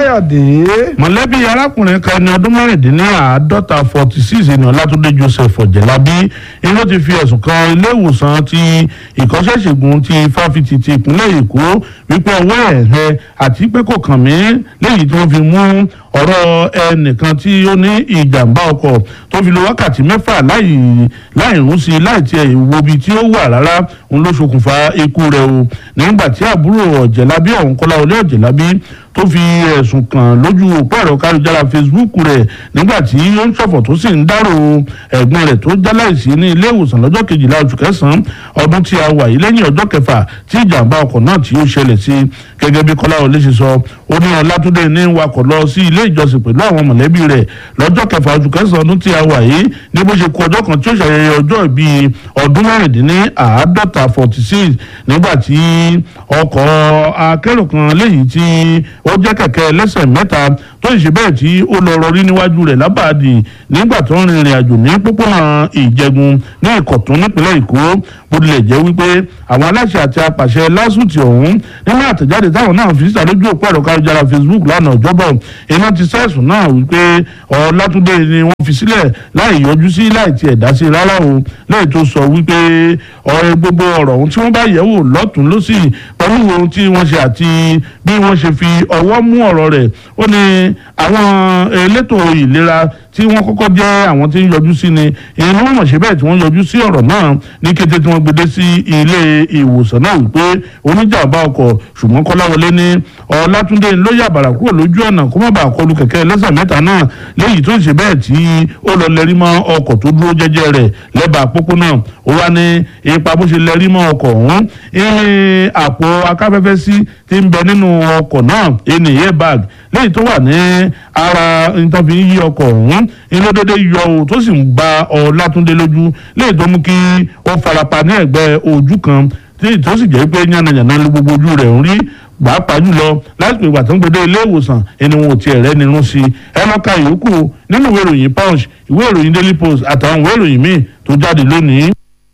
káyọ̀dé. mọ̀lẹ́bí arákùnrin kan ní ọdún mẹ́rìndínláàádọ́ta forty six ní ọlátúndé joseph ọ̀jẹ̀lábí iná ti fi ẹ̀sùn kan ilé ìwòsàn ti ìkọ́ṣẹ́ṣègùn ti fáfitì ti ìpínlẹ̀ èkó wípé ọwọ́ ẹ̀ hẹ àti pé kò kàn mí léyìí tí wọ́n fi mú ọ̀rọ̀ ẹnìkan tí ó ní ìjàmbá ọkọ̀ tó fi lo wákàtí mẹ́fà láì láì rún sí i láì tiẹ̀ wo ibi tí ó wà rárá òun ló ṣokùnfà ikú rẹ̀ o nígbà tí àbúrò ọ̀jẹ̀lábí ọ̀hún kọ́lá olé ọ̀jẹ̀lábí tó fi ẹ̀sùn kàn lójú òpó ẹ̀rọ káríjára facebook rẹ̀ nígbà tí ó ń ṣọ̀fọ̀ tó sì ń dárò ẹ̀gbọ́n rẹ̀ tó jáláìsí ní ilé ìwòsàn lọ́jọ́ kejìlá oṣù kẹsàn-án ọdún tí a wà yìí lẹ́yìn ọjọ́ kẹfà tí ìjàmbá ọkọ̀ náà tí ó ṣẹlẹ̀ sí gẹ́gẹ́ bí kọ́lá olé ṣe sọ ó ní ọlátúndé ní wakọ̀ lọ sí ilé ìjọsìn pẹ̀lú àwọn mọ̀lẹ́bí rẹ̀ lọ́jọ́ kẹfà oṣù kẹsàn-án ọdún tí a wà yìí ní bó ṣe kú ọjọ́ kan tí ó ṣàyẹyẹ ọjọ́ ìbí ọdún mẹ́rìndínláàádọ́ta forty six nígbà tí ọkọ̀ akérò kan léyìí tí ó jẹ́ kẹ̀kẹ́ ẹlẹ́sẹ̀ mẹ́ta tó ṣe bẹ́ẹ̀ tí ó lọ rọrí níwájú rẹ̀ lábàádì nígbà tó ń rìnrìn àjò ní pópónà ìjẹgun ní ìkọ̀tún nípínlẹ̀ èkó bó tilẹ̀ jẹ́ wípé àwọn aláṣẹ àti apàṣẹ lásùtì ọ̀hún nínú àtẹ̀jáde táwọn náà fi síta lójú òpó ẹ̀rọ káyọ̀jára facebook lánàá ọjọ́bọ̀ iná ti sẹ́sùn náà wípé ọlátúndé ni wọ́n fi sílẹ̀ láì yọjú sí láì tiẹ̀ dá sí rárá o lẹ́yìn tó sọ wípé ọ̀rẹ́ gbogbo ọ̀rọ̀ ohun tí wọ́n bá yẹ̀ wò lọ́tún lọ́sì pẹ̀lú ohun tí wọ́n ṣe àti bí wọ́n ṣe fi ọwọ́ mú ọ̀rọ̀ rẹ̀ ó ní àwọn elétò ìlera tí wọ́n kọ́kọ́ jẹ́ àwọn tí ń yọjú sí ni èyí ni wọ́n mọ̀ ṣe bẹ́ẹ̀ tí wọ́n yọjú sí ọ̀rọ̀ náà ní kété tí wọ́n gbede sí ilé ìwòsàn náà wípé oníjàmbá ọkọ̀ ṣùgbọ́n kọ́láwọlé ní ọlátúndé ló yàbàrà kúrò lójú ọ̀nà kó má bàa kọlu kẹ̀kẹ́ ẹlẹ́sẹ̀ mẹ́ta náà léyìí tó ń ṣe bẹ́ẹ̀ tí ó lọ lẹ́rí mọ́ ọkọ̀ tó dúró jẹ́jẹ́ rẹ̀ lẹ́bàá pópónà ó wá ní ipa bó ṣe lẹ́rí mọ́ ọkọ̀ ọ̀hún ìrìn àpò akáfẹ́fẹ́ sí ti ń bẹ nínú ọkọ̀ náà ẹni airbag léyìí tó wà ní ara nǹkan fi ń yí ọkọ̀ ọ̀hún inú dédé yọ o tó sì ń gba ọlátúndé lójú léyìí tó mú kí ó farapa ní ẹ̀gbẹ́ ojú kan tí tó sì jẹ́ pé yánnayànna ló gbogbo ojú rẹ̀ ń rí pàápàá jùlọ lásìkò ìgbà tó ń gbede ilé ìwòsàn ẹni wọn ò tiẹ̀ rẹ́ nínú sí i ẹ lọ ka ìyókù nínú ìwé ìròyìn punch ìwé ìròyìn daily post àtàwọn ìwé ìròyìn míì tó jáde lónìí.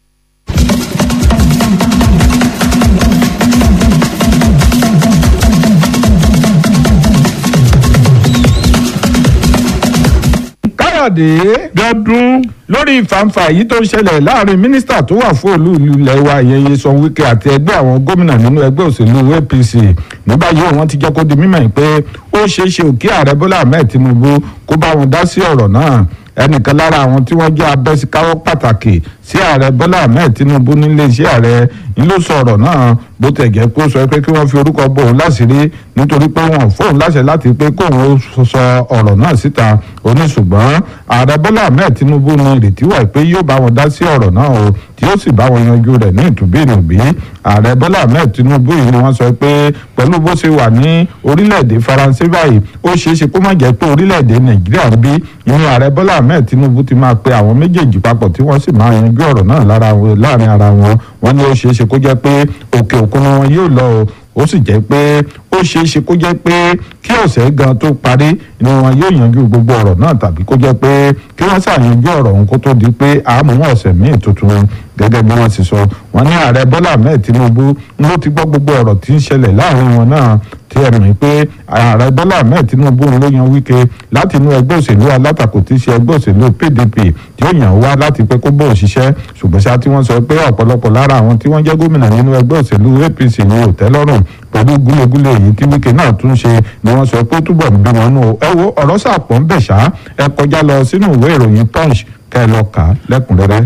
káyọ̀dé. gẹ́dún lórí ìfàǹfà yìí tó ń ṣẹlẹ̀ láàrin mínísítà tó wà fún olú ìlú ilẹ̀ wa ìyẹn Nyesom Wike àti ẹgbẹ́ àwọn gómìnà nínú ẹgbẹ́ òṣèlú APC ní báyìí wọ́n ti jẹ́ kó di mímọ̀ pé ó ṣeé ṣe òkè ààrẹ Bọ́lá Ahmed Tinubu kó bá wọn dá sí ọ̀rọ̀ náà ẹnìkan lára àwọn tí wọ́n jẹ́ abẹ́síkáwọ́ pàtàkì sí ààrẹ Bọ́lá Ahmed Tinubu nílé iṣẹ́ ààrẹ ń ló sọ ọ̀rọ̀ náà bó tẹ̀ jẹ́ pé ó sọ pé kí wọ́n fi orúkọ bò ó láṣìírí nítorí pé wọ́n fóun láṣẹ láti pé kóun ó sọ ọ̀rọ̀ náà síta ó ní ṣùgbọ́n ààrẹ Bọ́lá Ahmed Tinubu ní ìrètí wà pé yóò bá wọn dá sí ọ̀rọ̀ náà o tí ó sì bá wọn yanjú rẹ̀ ní ìtúbínúbí ààrẹ Bọ́lá Ahmed Tinubu yìí ni wọ́n sọ pé pẹ̀lú bó ṣe wà ní orílẹ̀-èdè Faransé báyìí ó ṣeé ṣe kó má jẹ́ pé orílẹ̀-èdè Nàìjíríà ń bí ìyẹn ààrẹ Bọ́lá Ahmed Tinubu ti máa pe àwọn méjèèjì papọ̀ tí wọ́n sì máa yanjú ọ̀rọ̀ náà láàrin ara wọn wọ́n ní ó ṣeé ṣe kó jẹ́ pé òkè òkun wọn yóò lọ o ó sì jẹ́ pé ó ṣeé ṣe kó jẹ́ pé kí ọ̀sẹ̀ gan tó parí ni wọn yóò yanjú gbogbo ọ̀rọ̀ náà tàbí kó jẹ́ pé kí wọ́n ṣàyanjú ọ̀rọ̀ ọ̀hún kó tó di pé àmọ́ ọ̀sẹ̀ míì tuntun gẹ́gẹ́ bí wọ́n ti sọ wọ́n ní ààrẹ Bọ́lá Ahmed Tinubu ló ti gbọ́ gbogbo ọ̀rọ̀ tí ń ṣẹlẹ̀ láàrin wọn náà tí ẹ mọ̀ pé ààrẹ Bọ́lá Ahmed Tinubu ló yan Wike láti inú ẹgbẹ́ òṣèlú alátakò tí í ṣe ẹgbẹ́ òṣèlú PDP tí ó yàn wá láti pé kó bóun ṣiṣẹ́ ṣùgbọ́n ṣá tí wọ́n sọ pé ọ̀pọ̀lọpọ̀ lára àwọn tí wọ́n jẹ́ gómìnà nínú ẹgbẹ́ òṣèlú APC ni ò tẹ́ lọ́rùn pẹ̀lú gúlégúlé èyí tí Wike náà tún ṣe ni wọ́n sọ pé ó túbọ̀ ń bí wọn nù ẹ wo ọ̀rọ̀ sàpọ̀ ń bẹ̀ ṣá ẹ kọjá lọ sínú ìwé ìròyìn Punch kẹ́ ẹ lọ kà á lẹ́kùnrẹ́rẹ́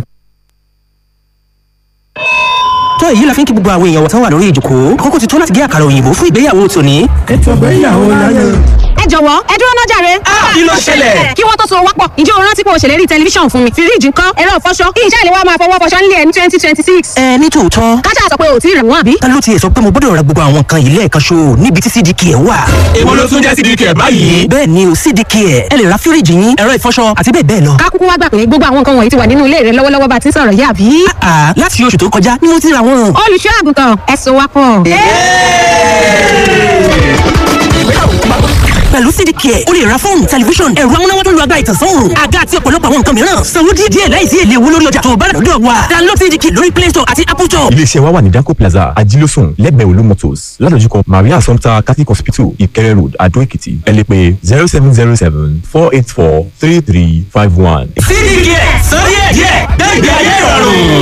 tó èyí la fi ń kí gbogbo àwọn èèyàn wọ̀tán wà lórí ìjòkó àkókò ti tó láti gé àkàrà òyìnbó fún ìgbéyàwó tòní. ètò ìgbéyàwó láyé. ẹ jọ̀wọ́ ẹ dúró náà jàre. kí ló ṣẹlẹ̀? kí wọ́n tó so wápọ̀ ǹjẹ́ o rántí pé o ṣèlérí tẹlifíṣàn fún mi fíríjì ńkọ́ ẹ̀rọ ìfọṣọ kí iṣẹ́ ìléwọ́ máa fọwọ́ fọṣọ nílé ẹ̀ ní twenty twenty six. ẹ ní tòótọ́ káṣá sọ pé o ò tí ì rẹ̀ wọ́n àbí. ta ló tiẹ̀ sọ pé mo gbọ́dọ̀ ra gbogbo àwọn nǹkan yìí lẹ́ẹ̀kan ṣo níbi tí cdk ẹ̀ wà. èwo ló tún jẹ́ sídìí kẹ̀ báyìí. bẹ́ẹ̀ ni o cdk ẹ̀ ẹ lè ra fíríjì yín ẹ̀rọ ìfọṣọ àti bẹ́ẹ̀ bẹ́ẹ̀ lọ. ká kúkú wá gbà pé gbogbo àwọn nǹkan wọ̀nyí ti wà nínú ilé rẹ lọ́wọ́lọ́wọ́ bá ti ń sọ̀rọ̀ yá àbí. àà láti oṣù tó kọjá ni mo ti ra wọn. olùṣọ́ àgùntàn ẹ so wápọ̀. pẹ̀lú cdk cdcare o lè ra fóònù tẹlifíṣàn ẹ̀rọ amúnáwá tó lu agbára ìtànsán òòrùn àga àti ọ̀pọ̀lọpọ̀ àwọn nǹkan mìíràn sanwó díẹ̀ díẹ̀ láìsí èlé owó lórí ọjà tó o bá rà lọ́dọ̀ wa download cdcare lórí play store àti apple store. iléeṣẹ́ wa wà ní danco plaza ajílósùn lẹ́gbẹ̀ẹ́ olú motors ládojúkọ maria assumpta catholic hospital ìkẹrẹ road adó èkìtì ẹ lè pè zero seven zero seven four eight four three three five one. cdk sọ díẹ̀ díẹ̀ gbẹ́gbẹ́ ayé